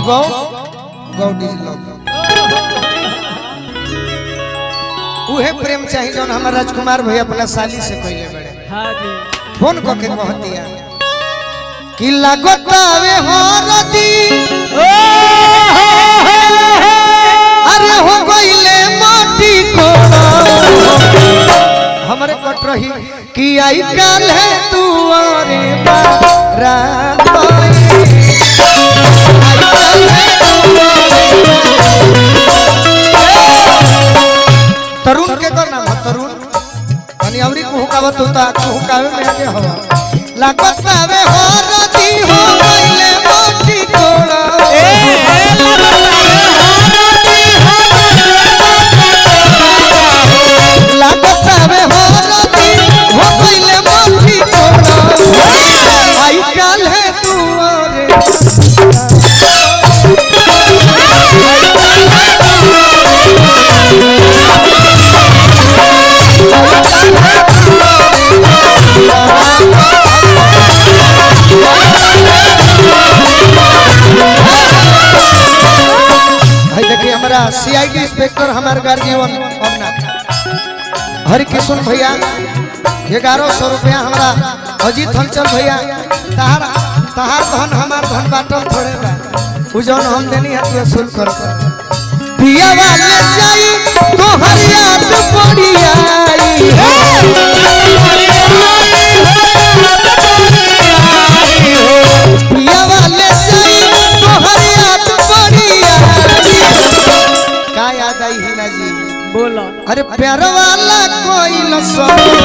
Go God is love उहे प्रेम चाहिए जौन हमार राजकुमार भैया अपना साली से कहले बड़े हाँ जी फोन कऽ के कह दिया कि लागतावे हरदी अरे हो गइले माटी कोड़ा हमरे कट रही कि आई काल है तू अरे बारा तरुण के कर नाम है तरुण अनि अवरी कुहुकावत होता कुहुकावे में आगे हवा लागत आवे हो रती हो गइले माटी कोड़ा लागत आवे हो रती हो गइले माटी कोड़ा आई काल है तू अरे भाई देखिए हमारा सीआईडी इंस्पेक्टर हमारे गार्जियन अपना हरि किशन भैया ग्यारह सौ रुपया हमारा अजीत हंचल भैया तहार तहार धन हमार धन बाटल थोड़े बा उ जौन हम देनी है तू सुन कर पिया वाले जाई तो हर याद पड़ी आई पिया वाले जाई तो हर याद पड़ी आई का याद आई हिना जी बोलो अरे प्यार वाला कोई न सो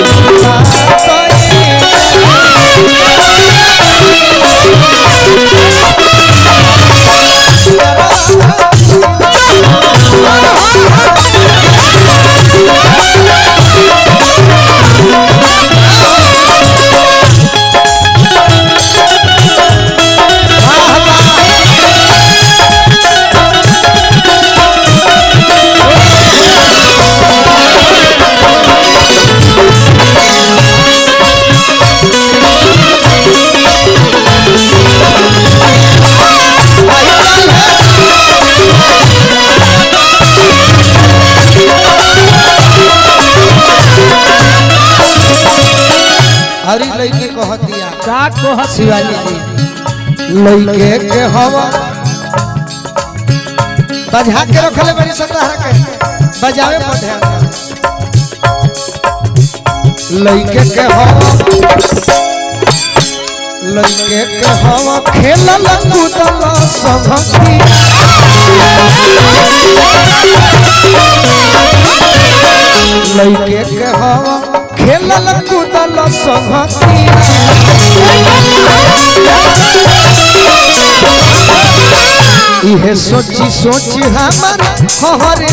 हरी लड़के को हतिया का कहत शिवाजी जी लड़के के हवा बजा के रखले बड़ी सतारा के बजावे पर ध्यान दे। लड़के के हवा लड़के के हवा खेलल कूदल सभती लड़के के हवा खेलल कूदल सभती इहे सोची सोची हमर हरे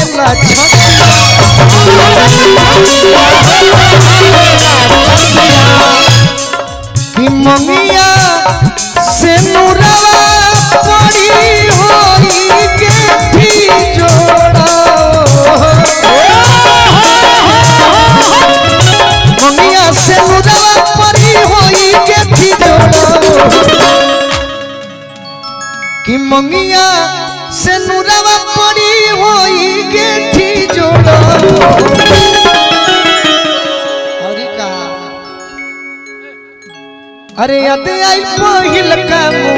कि ममिया से मुरवा पड़ी होई के भी जोड़ा ममिया से मुरवा पड़ी होई के भी जोड़ा कि मंगिया से नुरवा पड़ी होई गेठी जोड़ो हरि का अरे याद आई पहिल का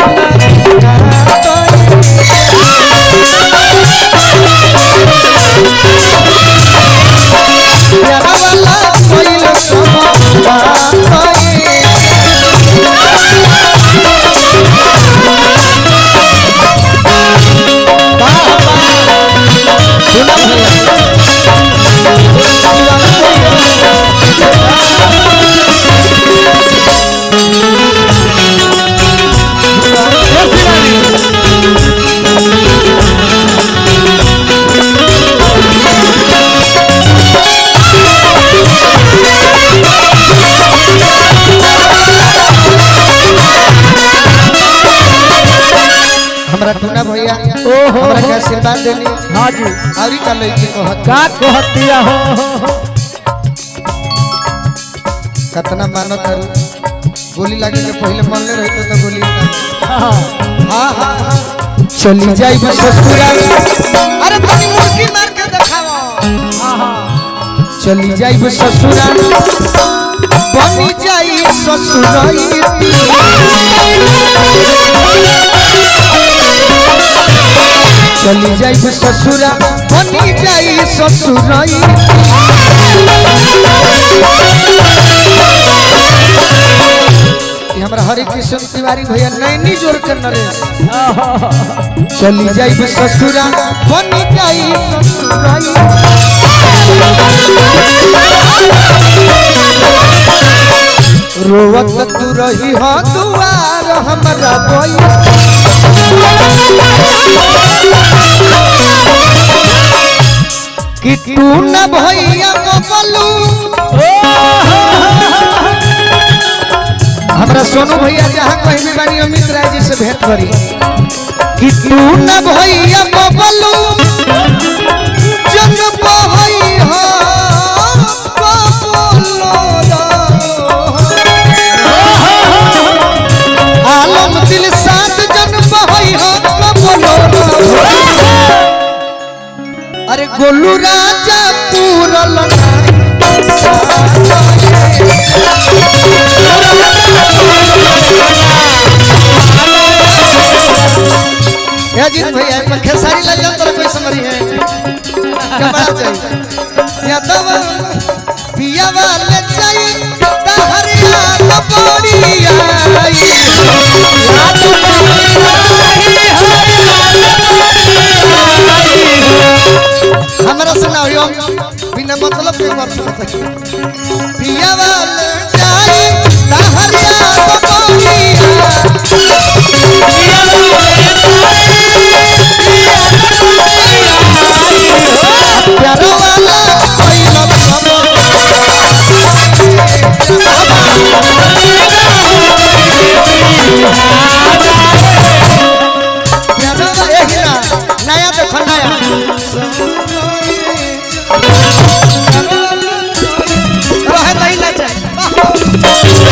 प्यारा वाला पहिल हमरा टूना भैया ओहो हमरा के आशीर्वाद देनी हाँ जी औरी का लइके को हत का कहतिया हो हो, हो। कतना मानो करू गोली लागे के पहले मनले रहते तो गोली ना हाँ, हाँ हाँ हाँ। चली जाई ससुरा अरे तनी मुर्गी मार के देखाओ चली जाई ससुरा बनी जाई ससुराई चली जाई ससुरा बनी जाई ससुराई ये हमरा हरे कृष्ण तिवारी भैया नैनी जोर के नरेश चली जाई ससुरा बनी जाई ससुराई रोवत तू रही हो दुआर हमरा बोई कि तू न भैया बबलू हमरा सोनू भैया जहाँ कहीं भी बानी अमित राय जी से भेंट करी कि तू न भैया बबलू जन बहई हो आलम दिल साथ जन बहई हो अरे गोलू राजा पूरल या जी भैया पर खेसारी लग जाओ तेरा कोई समरी है कपड़ा चाहिए या तब पिया वाले चाहिए तहरिया कपड़ी आई याद हमरा सुनाओ यो बिना मतलब के बात सुन सके पिया वाले चाहिए तहरिया कपड़ी प्यारो वाला कोई लब प्यारो यही ना नया देखो नया रहे नहीं ना चाहिए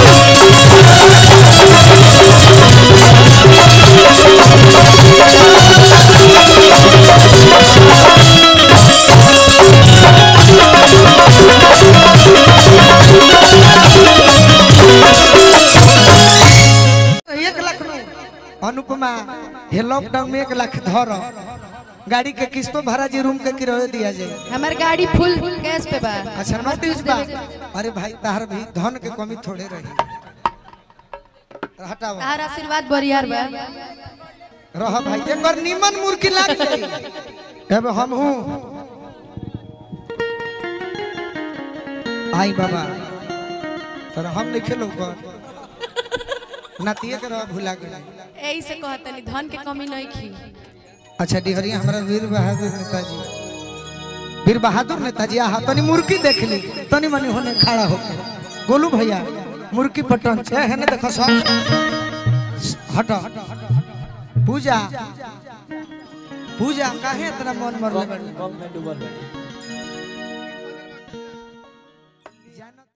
एक लाख नो अनुपमा हे लॉकडाउन में एक लाख धर गाड़ी के किस्तों भरा जी रूम के किराया दिया जाए हमार गाड़ी फुल गैस पे बा अच्छा नोटिस बा अरे भाई तार भी धन के कमी थोड़े रही हटाओ तार आशीर्वाद बरियार बा रह भाई एकर निमन मुर्गी लाग जाई अब हम हूं आई बाबा तर हम नहीं खेलो कर नातिए के रह भुला गेल एही से कहतनी धन के कमी नहीं खी अच्छा डिहरिया हमारा वीर बहादुर नेताजी वीर बहादुर नेताजी आहा तनी मुर्गी देख ली तनी मनी होने खड़ा होके गोलू भैया मुर्गी पटन छे है ना देखो सब हट पूजा पूजा काहे इतना मन मरले बाड़ी कम में डूबल बाड़ी